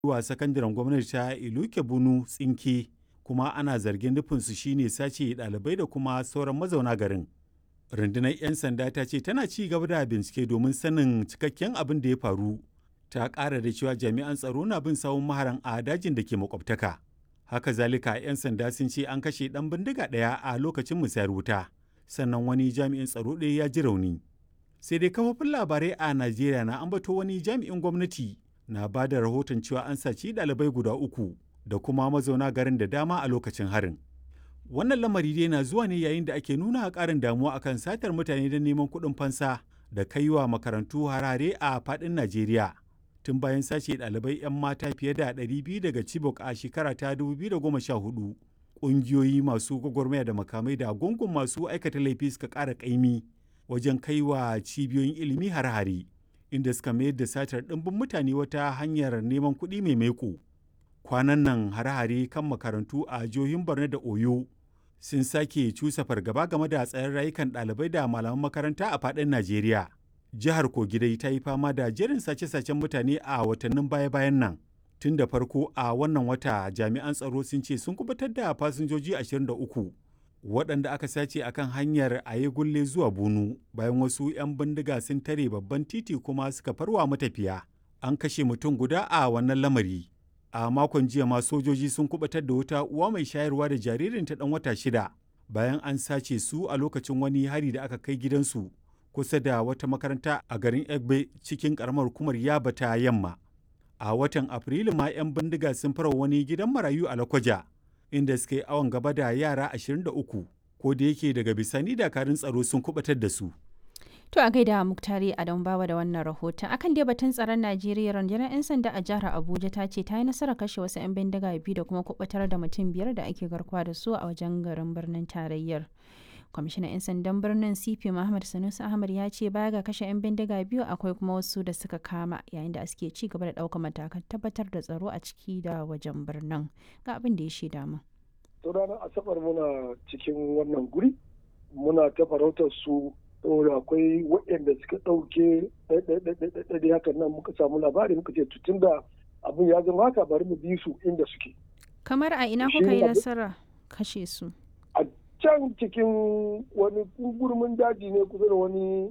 wa sakandaren gwamnati ta Iluke Bunu tsinke kuma ana zargin nufinsu shine sace ɗalibai da kuma sauran mazauna garin. Rundunar 'yan sanda ta ce tana ci gaba da bincike domin sanin cikakken abin da ya faru. Ta ƙara da cewa jami'an tsaro na bin sawun maharan a dajin da ke makwabtaka. Haka zalika 'yan sanda sun ce an kashe ɗan bindiga ɗaya a lokacin musayar wuta. Sannan wani jami'in tsaro ɗaya ya ji rauni. Sai dai kafofin labarai a Najeriya na ambato wani jami'in gwamnati na ba da rahoton cewa an saci ɗalibai guda uku da kuma mazauna garin da dama a lokacin harin. Wannan lamari dai na zuwa ne yayin da ake nuna ƙarin damuwa akan satar mutane don neman kuɗin fansa da kai wa makarantu harare a faɗin Najeriya. Tun bayan sace ɗalibai 'yan mata fiye da 200 daga Chibok a shekara ta 2014, ƙungiyoyi masu gwagwarmaya da makamai da gungun masu aikata laifi suka ƙara ƙaimi wajen kai wa cibiyoyin ilimi har-hare, inda suka mayar da satar ɗimbin mutane wata hanyar neman kuɗi mai maiko. Kwanan nan hare-hare kan makarantu a jihohin Borno da Oyo sun sake cusa fargaba game da tsayin rayukan ɗalibai da malaman makaranta a faɗin Najeriya. Jihar Kogi dai ta yi fama da jerin sace-sacen mutane a watannin baya-bayan nan. Tun da farko a wannan wata jami'an tsaro sun ce sun kubutar da fasinjoji 23 waɗanda aka sace akan hanyar Ayegulle zuwa Bunu bayan wasu 'yan bindiga sun tare babban titi kuma suka farwa matafiya. An kashe mutum guda a wannan lamari. a makon jiya ma sojoji sun kubatar da wata uwa mai shayarwa da jaririnta dan wata shida bayan an sace su a lokacin wani hari da aka kai gidansu kusa da wata makaranta a garin egbe cikin karamar hukumar yaba ta yamma a watan afrilu ma 'yan bindiga sun fara wani gidan marayu a lakwaja inda suka yi awon gaba da yara 23 ko da yake daga bisani dakarun tsaro sun kubatar da su To a gaida Muktari Adam Bawa da wannan rahoton. Akan dai batun tsaron Najeriya rundunar 'yan sanda a jihar Abuja ta ce ta yi nasarar kashe wasu 'yan bindiga biyu da kuma kubutar da mutum biyar da ake garkuwa da su a wajen garin birnin tarayyar. Kwamishinan 'yan sandan birnin CP Muhammad Sanusi Ahmad ya ce baya ga kashe 'yan bindiga biyu akwai kuma wasu da suka kama yayin da suke ci gaba da ɗaukar matakan tabbatar da tsaro a ciki da wajen birnin. Ga abin da ya shaida mu. To ranar Asabar muna cikin wannan guri muna ta farautar su saboda akwai waɗanda suka ɗauke ɗaiɗaiɗaiɗaiɗaiɗai hakan nan muka samu labari muka ce tutun da abin ya zama haka bari mu bi su inda suke. Kamar a ina kuka yi nasara kashe su? A can cikin wani gurmin daji ne kusa da wani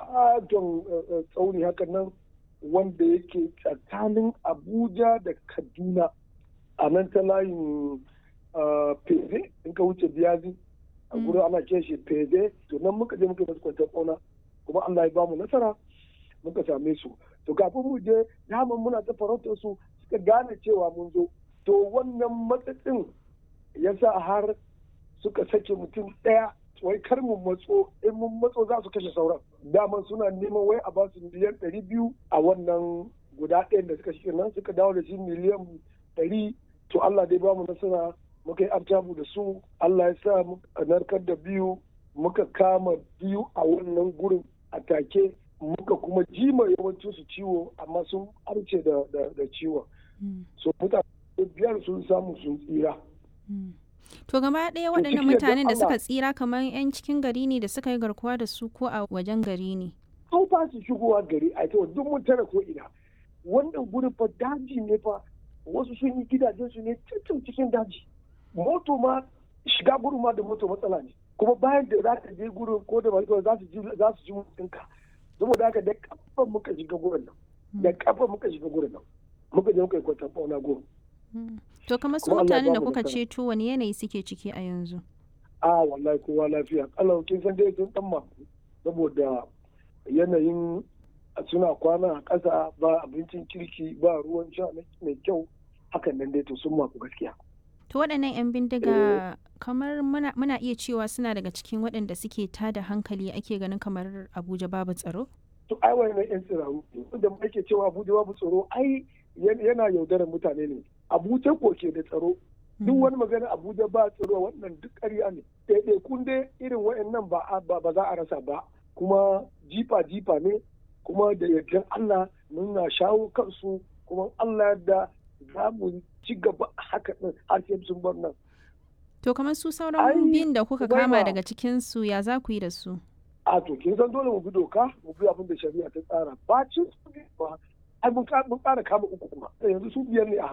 adon tsauni hakan nan wanda yake tsakanin Abuja da Kaduna a nan ta layin Feze in ka wuce Biyazi. a gurin ana ce shi feze to nan muka je muka masu kwantar ƙauna kuma Allah ya bamu nasara muka same su to kafin mu je daman muna ta farautar su suka gane cewa mun zo to wannan matsatsin ya sa har suka sake mutum ɗaya wai kar mu matso in mun matso za su kashe sauran daman suna neman wai a ba su miliyan ɗari biyu a wannan guda ɗayan da suka shi nan suka dawo da shi miliyan ɗari to Allah dai bamu nasara muka yi artabu da su Allah ya sa muka narkar da biyu muka kama biyu a wannan gurin a take muka kuma jima yawancin su ciwo amma sun arce da, da, ciwon so mutane biyar sun samu sun tsira to gaba ɗaya waɗannan mutanen da suka tsira kamar 'yan cikin gari ne da suka yi garkuwa da su ko a wajen gari ne an ba su shigowa gari a ita duk mun tara ko ina wannan gurin fa daji ne fa wasu sun yi gidajensu ne cikin cikin daji moto ma shiga gurin ma da moto matsala ne kuma bayan da za ka je gurin ko da mai za su ji za su ji mutunka saboda haka da kafa muka shiga gurin nan da kafa muka shiga gurin nan muka je muka yi kwatan fauna gurin to kamar su mutanen da kuka ceto wani yanayi suke ciki a yanzu a wallahi kowa lafiya Allah kin san dai sun dan maku saboda yanayin suna kwana a ƙasa ba abincin kirki ba ruwan sha mai kyau hakan nan dai to sun maku gaskiya To waɗannan 'yan bindiga kamar muna, muna iya cewa suna daga cikin waɗanda suke tada hankali ake ganin kamar Abuja babu tsaro? To ai wannan 'yan tsiraru da ake cewa Abuja babu tsaro ai yana yaudarar mutane ne. Abuja ko ke da tsaro. Duk wani magana Abuja ba tsaro wannan duk ƙarya ne. Ɗaiɗaikun dai irin waɗannan ba, ba za a rasa ba. Kuma jifa jifa ne kuma da yardan Allah muna shawo kansu kuma Allah da za mu ci gaba haka ɗin har sai sun bar nan. To kamar su sauran biyun da kuka kama daga cikin su ya za ku yi da su? A to kin san dole mu bi doka mu bi abin da shari'a ta tsara. Bacin su ba ai mun ƙara kama uku kuma yanzu su biyar ne a